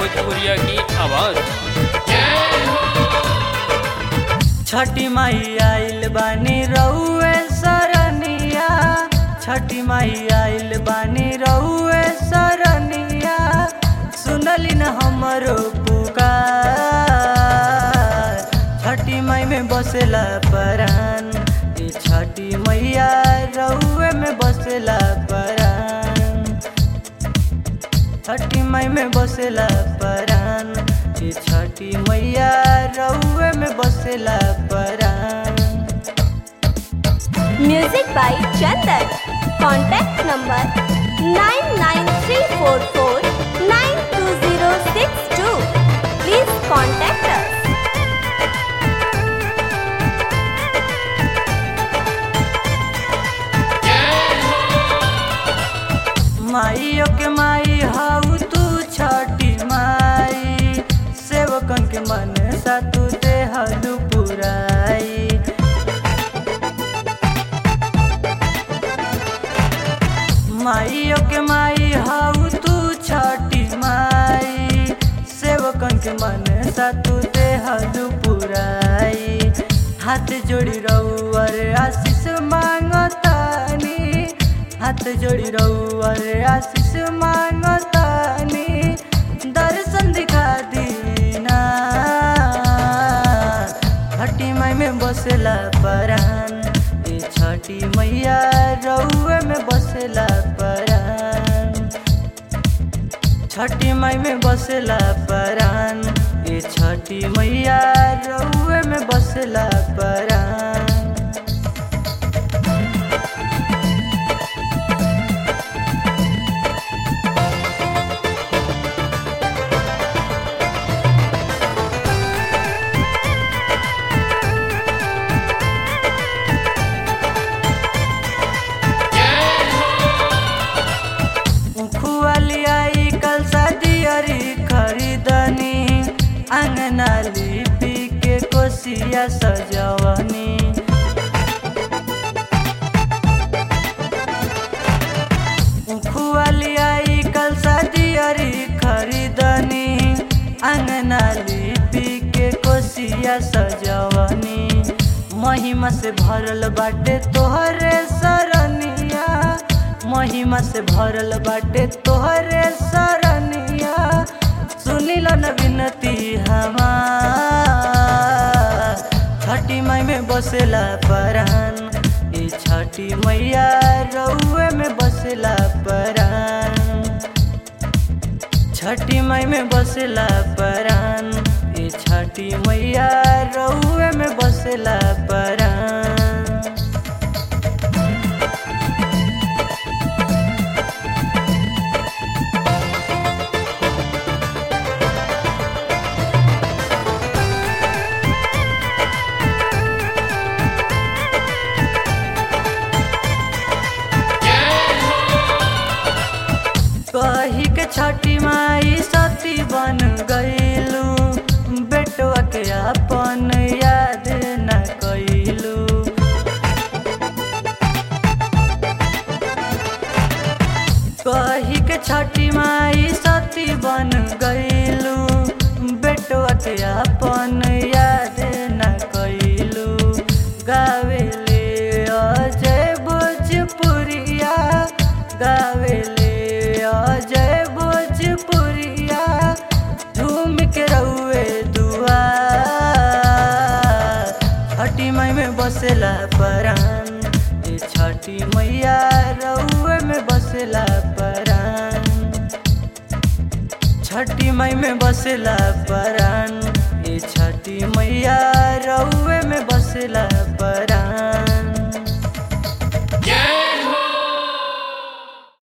भोजपुरिया की आवाज़ छठी माई आइल बानी रउए सरनिया छठी माई आइल बानी रउए सरनिया सुनली न हमरो पुकार छठी माई में बसेला परान ई छठी मैया रउए में बसेला परान छठी माई में बसेला परान ई छठी मैया रउए में बसेला परान Music by Chandan. Contact number 99344920062. Please contact us. माइयो के माई हाउ तू छठी माई सेवकन के मन सा तू देहलू पुराई माइयो के माई हाउ तू छठी माई सेवकन के मन सा तू देहलू पुराई हाथ जोड़ी रउअर आशीष मांगतानी हाथ जोड़ी रउअर आशीष मांगतानी दर्शन दिखा दीना छठी माई में बसेला परान ए छठी मैया रउए में बसेला परान छठी माई में बसेला परान ए छठी मैया रउए में बसेला परान खुआली आई कल सदियरी खरीदनी अंगना लिपि के कोसिया सजवनी खुआली आई कल सदियरी खरीदनी अंगना लिपि के कोसिया सजवनी महिमा से भरल बाटे तोहरे सरनिया महिमा से भरल बाटे तोहरे सरनिया सुनिल न विनती हमार छठी माई में बसेला परान ई छठी मैया रउए में बसेला परान छठी माई में बसेला परान ई छठी मैया रउए में बसेला परान कही के छठी माई सती बन गईलू बेटवा के अपन याद न कैलू कही के छठी माई सती बन गईलू बेटवा के अपन याद न कैलू गावेले अजय भोजपुरिया गावेले अजय भोजपुरिया झूम के रउए दुआ छठी माई में बसेला परान ए छठी मैया रउए में बसेला परान छठी माई में बसेला परान ए छठी मैया रउए में बसेला परान